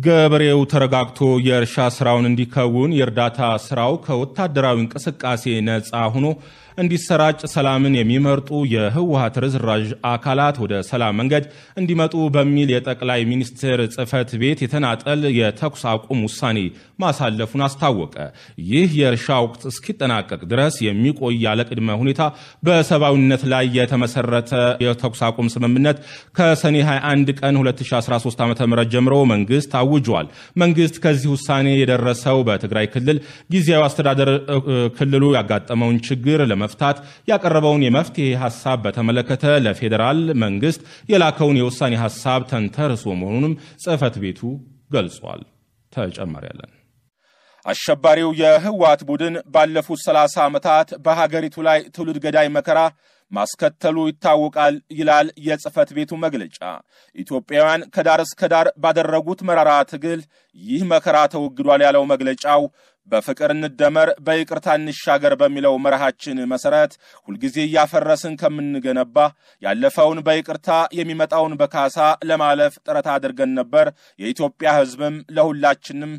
ገበሬው ተረጋግቶ የእርሻ ስራውን እንዲከውን የእርዳታ ስራው ከወታደራዊ እንቅስቃሴ ነፃ ሆኖ እንዲሰራጭ ሰላምን የሚመርጡ የህወሀት ርዝራዥ አካላት ወደ ሰላም መንገድ እንዲመጡ በሚል የጠቅላይ ሚኒስትር ጽህፈት ቤት የተናጠል የተኩስ አቁም ውሳኔ ማሳለፉን አስታወቀ። ይህ የእርሻ ወቅት እስኪጠናቀቅ ድረስ የሚቆይ ያለ ቅድመ ሁኔታ በሰብአዊነት ላይ የተመሰረተ የተኩስ አቁም ስምምነት ከሰኔ 21 ቀን 2013 ዓ ም ጀምሮ መንግስት አውጇል። መንግስት ከዚህ ውሳኔ የደረሰው በትግራይ ክልል ጊዜያዊ አስተዳደር ክልሉ ያጋጠመውን ችግር ለመፍታት ያቀረበውን የመፍትሄ ሀሳብ በተመለከተ ለፌዴራል መንግስት የላከውን የውሳኔ ሀሳብ ተንተርሶ መሆኑንም ጽህፈት ቤቱ ገልጿል። ተጨማሪ ያለን አሸባሪው የህወሓት ቡድን ባለፉት 30 ዓመታት በሀገሪቱ ላይ ትውልድ ገዳይ መከራ ማስከተሉ ይታወቃል ይላል የጽህፈት ቤቱ መግለጫ። ኢትዮጵያውያን ከዳር እስከ ዳር ባደረጉት መራራ ትግል ይህ መከራ ተወግዷል ያለው መግለጫው በፍቅር እንደመር በይቅርታ እንሻገር በሚለው መርሃችን መሰረት ሁልጊዜ እያፈረስን ከምንገነባ ያለፈውን በይቅርታ የሚመጣውን በካሳ ለማለፍ ጥረት አድርገን ነበር። የኢትዮጵያ ህዝብም ለሁላችንም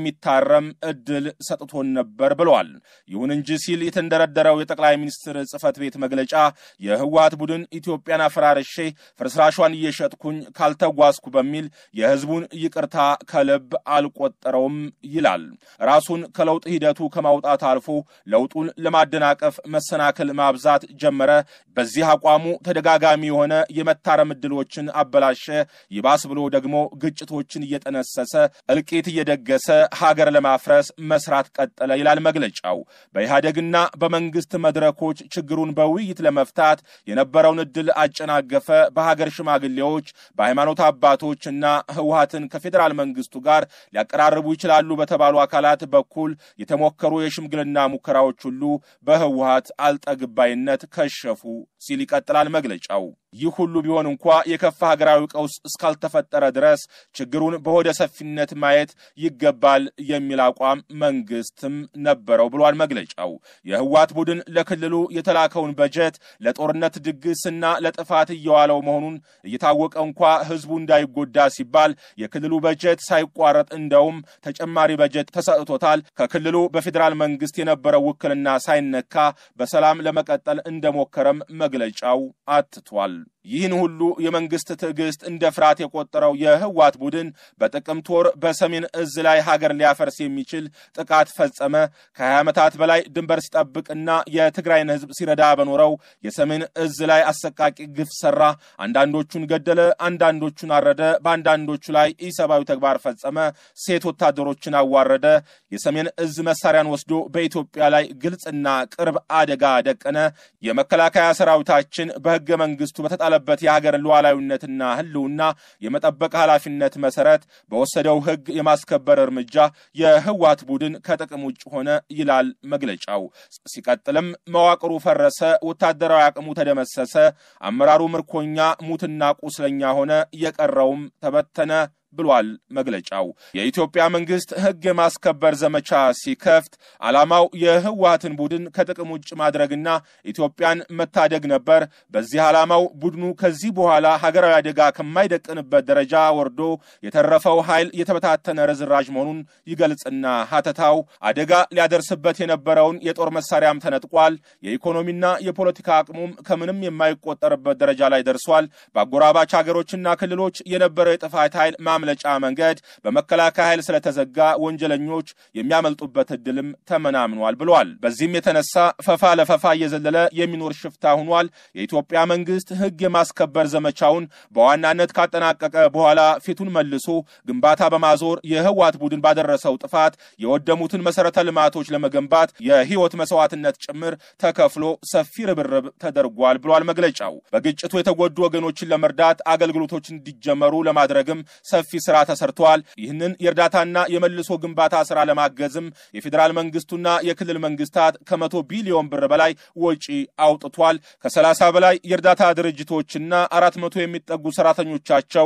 የሚታረም እድል ሰጥቶን ነበር ብለዋል። ይሁን እንጂ ሲል የተንደረደረው የጠቅላይ ሚኒስትር ጽህፈት ቤት መግለጫ የህወሓት ቡድን ኢትዮጵያን አፈራርሼ ፍርስራሿን እየሸጥኩኝ ካልተጓዝኩ በሚል የህዝቡን ይቅርታ ከልብ አልቆጠረውም ይላል። ራሱን ከለውጥ ሂደቱ ከማውጣት አልፎ ለውጡን ለማደናቀፍ መሰናክል ማብዛት ጀመረ። በዚህ አቋሙ ተደጋጋሚ የሆነ የመታረም እድሎችን አበላሸ። ይባስ ብሎ ደግሞ ግጭቶችን እየጠነሰሰ እልቂት እየደገሰ ሀገር ለማፍረስ መስራት ቀጠለ ይላል መግለጫው። በኢህአደግና በመንግስት መድረኮች ችግሩን በውይይት ለመፍታት የነበረውን እድል አጨናገፈ። በሀገር ሽማግሌዎች፣ በሃይማኖት አባቶች እና ህወሓትን ከፌዴራል መንግስቱ ጋር ሊያቀራርቡ ይችላሉ በተባሉ አካላት በኩል የተሞከሩ የሽምግልና ሙከራዎች ሁሉ በህወሓት አልጠግባይነት ከሸፉ ሲል ይቀጥላል መግለጫው። ይህ ሁሉ ቢሆን እንኳ የከፋ ሀገራዊ ቀውስ እስካልተፈጠረ ድረስ ችግሩን በሆደ ሰፊነት ማየት ይገባል የሚል አቋም መንግስትም ነበረው ብሏል መግለጫው። የህወሓት ቡድን ለክልሉ የተላከውን በጀት ለጦርነት ድግስና ለጥፋት እየዋለው መሆኑን እየታወቀ እንኳ ህዝቡ እንዳይጎዳ ሲባል የክልሉ በጀት ሳይቋረጥ እንደውም ተጨማሪ በጀት ተሰጥቶታል። ከክልሉ በፌዴራል መንግስት የነበረው ውክልና ሳይነካ በሰላም ለመቀጠል እንደሞከረም መግለጫው አትቷል። ይህን ሁሉ የመንግስት ትዕግስት እንደ ፍርሃት የቆጠረው የህወሓት ቡድን በጥቅምት ወር በሰሜን እዝ ላይ ሀገር ሊያፈርስ የሚችል ጥቃት ፈጸመ። ከ20 ዓመታት በላይ ድንበር ሲጠብቅና የትግራይን ህዝብ ሲረዳ በኖረው የሰሜን እዝ ላይ አሰቃቂ ግፍ ሰራ። አንዳንዶቹን ገደለ፣ አንዳንዶቹን አረደ፣ በአንዳንዶቹ ላይ ኢሰብአዊ ተግባር ፈጸመ። ሴት ወታደሮችን አዋረደ። የሰሜን እዝ መሳሪያን ወስዶ በኢትዮጵያ ላይ ግልጽና ቅርብ አደጋ ደቀነ። የመከላከያ ሰራዊታችን በህገ መንግስቱ በተጣለ በት የሀገር ሉዓላዊነትና ህልውና የመጠበቅ ኃላፊነት መሰረት በወሰደው ህግ የማስከበር እርምጃ የህወሓት ቡድን ከጥቅም ውጭ ሆነ ይላል መግለጫው። ሲቀጥልም መዋቅሩ ፈረሰ፣ ወታደራዊ አቅሙ ተደመሰሰ፣ አመራሩ ምርኮኛ ሙትና ቁስለኛ ሆነ፣ የቀረውም ተበተነ ብሏል መግለጫው። የኢትዮጵያ መንግስት ህግ የማስከበር ዘመቻ ሲከፍት ዓላማው የህወሓትን ቡድን ከጥቅም ውጭ ማድረግና ኢትዮጵያን መታደግ ነበር። በዚህ ዓላማው ቡድኑ ከዚህ በኋላ ሀገራዊ አደጋ ከማይደቅንበት ደረጃ ወርዶ የተረፈው ኃይል የተበታተነ ርዝራዥ መሆኑን ይገልጽና ሀተታው አደጋ ሊያደርስበት የነበረውን የጦር መሳሪያም ተነጥቋል። የኢኮኖሚና የፖለቲካ አቅሙም ከምንም የማይቆጠርበት ደረጃ ላይ ደርሷል። በአጎራባች ሀገሮችና ክልሎች የነበረው የጥፋት ኃይል ማምለጫ መንገድ በመከላከያ ኃይል ስለተዘጋ ወንጀለኞች የሚያመልጡበት እድልም ተመናምኗል ብሏል። በዚህም የተነሳ ፈፋ ለፈፋ እየዘለለ የሚኖር ሽፍታ ሆኗል። የኢትዮጵያ መንግስት ህግ የማስከበር ዘመቻውን በዋናነት ካጠናቀቀ በኋላ ፊቱን መልሶ ግንባታ በማዞር የህወሓት ቡድን ባደረሰው ጥፋት የወደሙትን መሰረተ ልማቶች ለመገንባት የህይወት መስዋዕትነት ጭምር ተከፍሎ ሰፊ ርብርብ ተደርጓል ብሏል መግለጫው። በግጭቱ የተጎዱ ወገኖችን ለመርዳት አገልግሎቶች እንዲጀመሩ ለማድረግም ሰፊ ስራ ተሰርተዋል። ይህንን የእርዳታና የመልሶ ግንባታ ስራ ለማገዝም የፌዴራል መንግስቱና የክልል መንግስታት ከመቶ ቢሊዮን ብር በላይ ወጪ አውጥቷል። ከሰላሳ በላይ የእርዳታ ድርጅቶችና አራት መቶ የሚጠጉ ሰራተኞቻቸው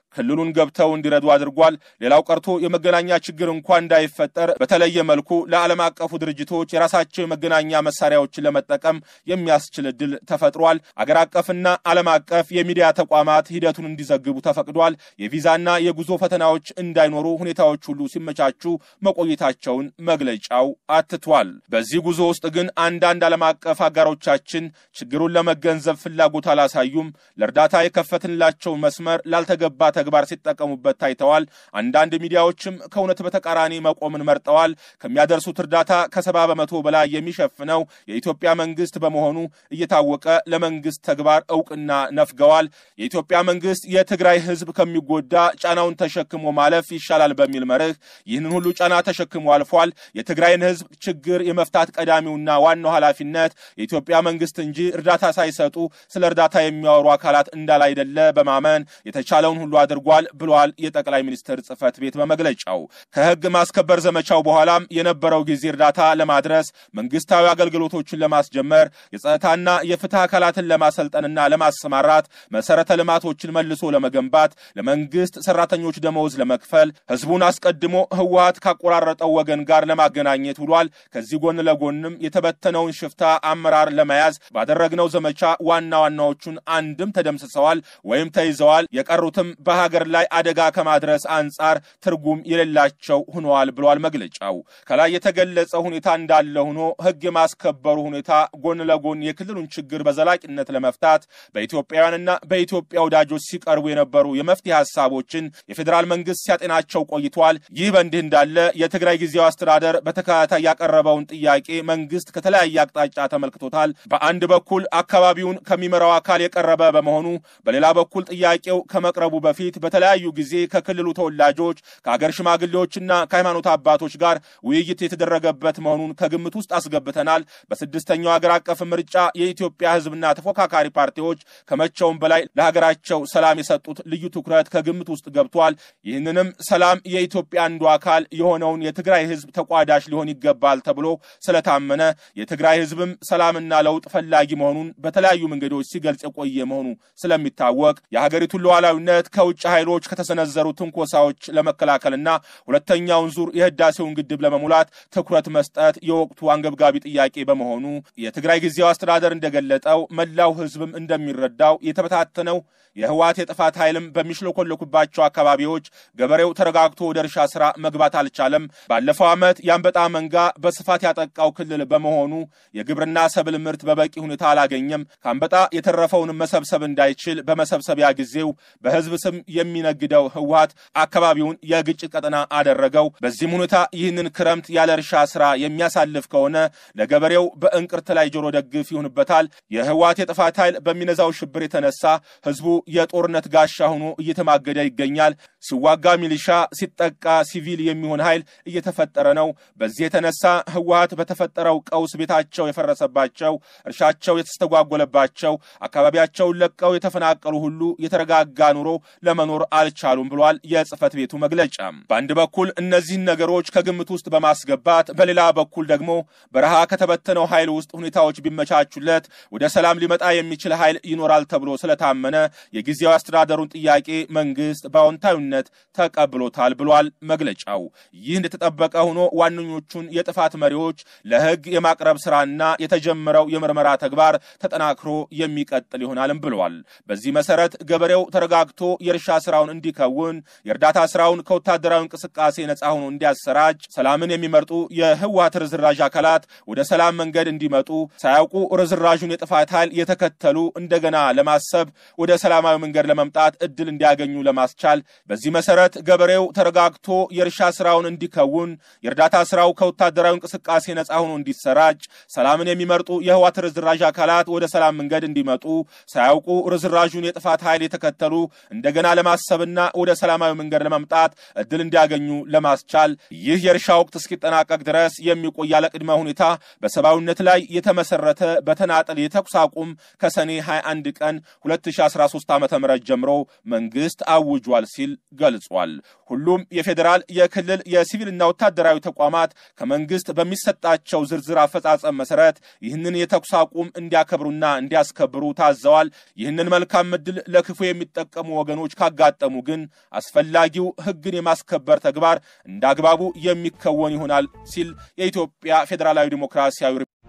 ክልሉን ገብተው እንዲረዱ አድርጓል። ሌላው ቀርቶ የመገናኛ ችግር እንኳ እንዳይፈጠር በተለየ መልኩ ለዓለም አቀፉ ድርጅቶች የራሳቸው የመገናኛ መሳሪያዎችን ለመጠቀም የሚያስችል እድል ተፈጥሯል። አገር አቀፍና ዓለም አቀፍ የሚዲያ ተቋማት ሂደቱን እንዲዘግቡ ተፈቅዷል። የቪዛና የጉዞ ፈተናዎች እንዳይኖሩ ሁኔታዎች ሁሉ ሲመቻቹ መቆየታቸውን መግለጫው አትቷል። በዚህ ጉዞ ውስጥ ግን አንዳንድ ዓለም አቀፍ አጋሮቻችን ችግሩን ለመገንዘብ ፍላጎት አላሳዩም። ለእርዳታ የከፈትንላቸው መስመር ላልተገባ ተግባር ሲጠቀሙበት ታይተዋል። አንዳንድ ሚዲያዎችም ከእውነት በተቃራኒ መቆምን መርጠዋል። ከሚያደርሱት እርዳታ ከሰባ በመቶ በላይ የሚሸፍነው የኢትዮጵያ መንግስት በመሆኑ እየታወቀ ለመንግስት ተግባር እውቅና ነፍገዋል። የኢትዮጵያ መንግስት የትግራይ ህዝብ ከሚጎዳ ጫናውን ተሸክሞ ማለፍ ይሻላል በሚል መርህ ይህንን ሁሉ ጫና ተሸክሞ አልፏል። የትግራይን ህዝብ ችግር የመፍታት ቀዳሚውና ዋናው ኃላፊነት የኢትዮጵያ መንግስት እንጂ እርዳታ ሳይሰጡ ስለ እርዳታ የሚያወሩ አካላት እንዳላይደለ በማመን የተቻለውን ሁሉ አድርጓል ብሏል የጠቅላይ ሚኒስትር ጽህፈት ቤት በመግለጫው። ከህግ ማስከበር ዘመቻው በኋላም የነበረው ጊዜ እርዳታ ለማድረስ መንግስታዊ አገልግሎቶችን ለማስጀመር የጸጥታና የፍትህ አካላትን ለማሰልጠንና ለማሰማራት መሰረተ ልማቶችን መልሶ ለመገንባት ለመንግስት ሰራተኞች ደመወዝ ለመክፈል ህዝቡን አስቀድሞ ህወሀት ካቆራረጠው ወገን ጋር ለማገናኘት ውሏል። ከዚህ ጎን ለጎንም የተበተነውን ሽፍታ አመራር ለመያዝ ባደረግነው ዘመቻ ዋና ዋናዎቹን አንድም ተደምስሰዋል ወይም ተይዘዋል። የቀሩትም በሀገር ላይ አደጋ ከማድረስ አንጻር ትርጉም የሌላቸው ሆነዋል ብሏል መግለጫው። ከላይ የተገለጸ ሁኔታ እንዳለ ሆኖ ህግ የማስከበሩ ሁኔታ ጎን ለጎን የክልሉን ችግር በዘላቂነት ለመፍታት በኢትዮጵያውያንና በኢትዮጵያ ወዳጆች ሲቀርቡ የነበሩ የመፍትሄ ሀሳቦችን የፌዴራል መንግስት ሲያጤናቸው ቆይቷል። ይህ በእንዲህ እንዳለ የትግራይ ጊዜያዊ አስተዳደር በተከታታይ ያቀረበውን ጥያቄ መንግስት ከተለያየ አቅጣጫ ተመልክቶታል። በአንድ በኩል አካባቢውን ከሚመራው አካል የቀረበ በመሆኑ፣ በሌላ በኩል ጥያቄው ከመቅረቡ በፊት በተለያዩ ጊዜ ከክልሉ ተወላጆች ከአገር ሽማግሌዎችና ከሃይማኖት አባቶች ጋር ውይይት የተደረገበት መሆኑን ከግምት ውስጥ አስገብተናል። በስድስተኛው ሀገር አቀፍ ምርጫ የኢትዮጵያ ህዝብና ተፎካካሪ ፓርቲዎች ከመቼውም በላይ ለሀገራቸው ሰላም የሰጡት ልዩ ትኩረት ከግምት ውስጥ ገብቷል። ይህንንም ሰላም የኢትዮጵያ አንዱ አካል የሆነውን የትግራይ ህዝብ ተቋዳሽ ሊሆን ይገባል ተብሎ ስለታመነ የትግራይ ህዝብም ሰላምና ለውጥ ፈላጊ መሆኑን በተለያዩ መንገዶች ሲገልጽ የቆየ መሆኑ ስለሚታወቅ የሀገሪቱን ሉዓላዊነት ከውጭ ኃይሎች ከተሰነዘሩ ትንኮሳዎች ለመከላከልና ሁለተኛውን ዙር የህዳሴውን ግድብ ለመሙላት ትኩረት መስጠት የወቅቱ አንገብጋቢ ጥያቄ በመሆኑ የትግራይ ጊዜያዊ አስተዳደር እንደገለጠው መላው ህዝብም እንደሚረዳው የተበታተነው የህወሓት የጥፋት ኃይልም በሚሽለኮለኩባቸው አካባቢዎች ገበሬው ተረጋግቶ ወደ እርሻ ስራ መግባት አልቻለም። ባለፈው ዓመት የአንበጣ መንጋ በስፋት ያጠቃው ክልል በመሆኑ የግብርና ሰብል ምርት በበቂ ሁኔታ አላገኘም። ከአንበጣ የተረፈውን መሰብሰብ እንዳይችል በመሰብሰቢያ ጊዜው በህዝብ ስም የሚነግደው ህወሓት አካባቢውን የግጭት ቀጠና አደረገው። በዚህም ሁኔታ ይህንን ክረምት ያለ እርሻ ስራ የሚያሳልፍ ከሆነ ለገበሬው በእንቅርት ላይ ጆሮ ደግፍ ይሆንበታል። የህወሓት የጥፋት ኃይል በሚነዛው ሽብር የተነሳ ህዝቡ የጦርነት ጋሻ ሆኖ እየተማገደ ይገኛል። ሲዋጋ ሚሊሻ፣ ሲጠቃ ሲቪል የሚሆን ኃይል እየተፈጠረ ነው። በዚህ የተነሳ ህወሓት በተፈጠረው ቀውስ ቤታቸው የፈረሰባቸው፣ እርሻቸው የተስተጓጎለባቸው፣ አካባቢያቸውን ለቀው የተፈናቀሉ ሁሉ የተረጋጋ ኑሮ ለመኖር አልቻሉም ብሏል የጽህፈት ቤቱ መግለጫ። በአንድ በኩል እነዚህን ነገሮች ከግምት ውስጥ በማስገባት በሌላ በኩል ደግሞ በረሃ ከተበተነው ኃይል ውስጥ ሁኔታዎች ቢመቻቹለት ወደ ሰላም ሊመጣ የሚችል ኃይል ይኖራል ተብሎ ስለታመነ የጊዜያዊ አስተዳደሩን ጥያቄ መንግስት በአዎንታዊነት ተቀብሎታል ብሏል መግለጫው። ይህ እንደተጠበቀ ሆኖ ዋነኞቹን የጥፋት መሪዎች ለህግ የማቅረብ ስራና የተጀመረው የምርመራ ተግባር ተጠናክሮ የሚቀጥል ይሆናልም ብለዋል። በዚህ መሰረት ገበሬው ተረጋግቶ የእርሻ ስራውን እንዲከውን፣ የእርዳታ ስራውን ከወታደራዊ እንቅስቃሴ ነፃ ሆኖ እንዲያሰራጭ፣ ሰላምን የሚመርጡ የህወሓት ርዝራዥ አካላት ወደ ሰላም መንገድ እንዲመጡ ሳያውቁ ርዝራዡን የጥፋት ኃይል የተከተሉ እንደገና ለማሰብ ወደ ሰላማዊ መንገድ ለመምጣት እድል እንዲያገኙ ለማስቻል በዚህ መሰረት ገበሬው ተረጋግቶ የእርሻ ስራውን እንዲከውን የእርዳታ ስራው ከወታደራዊ እንቅስቃሴ ነፃ ሆኖ እንዲሰራጭ ሰላምን የሚመርጡ የህወሓት ርዝራዥ አካላት ወደ ሰላም መንገድ እንዲመጡ ሳያውቁ ርዝራዡን የጥፋት ኃይል የተከተሉ እንደገና ለማሰብና ወደ ሰላማዊ መንገድ ለመምጣት እድል እንዲያገኙ ለማስቻል ይህ የእርሻ ወቅት እስኪጠናቀቅ ድረስ የሚቆይ ያለ ቅድመ ሁኔታ በሰብአዊነት ላይ የተመሰረተ በተናጠል የተኩስ አቁም ከሰኔ 21 ቀን 2013 ዓ ም ጀምሮ መንግስት አውጇል ሲል ገልጿል። ሁሉም የፌዴራል የክልል የሲቪልና ወታደራዊ ተቋማት ከመንግስት በሚሰጣቸው ዝርዝር አፈጻጸም መሰረት ይህንን የተኩስ አቁም እንዲያከብሩና እንዲያስከብሩ ታዘዋል። ይህንን መልካም ዕድል ለክፉ የሚጠቀሙ ወገኖች ካጋጠሙ ግን አስፈላጊው ሕግን የማስከበር ተግባር እንደ አግባቡ የሚከወን ይሆናል ሲል የኢትዮጵያ ፌዴራላዊ ዲሞክራሲያዊ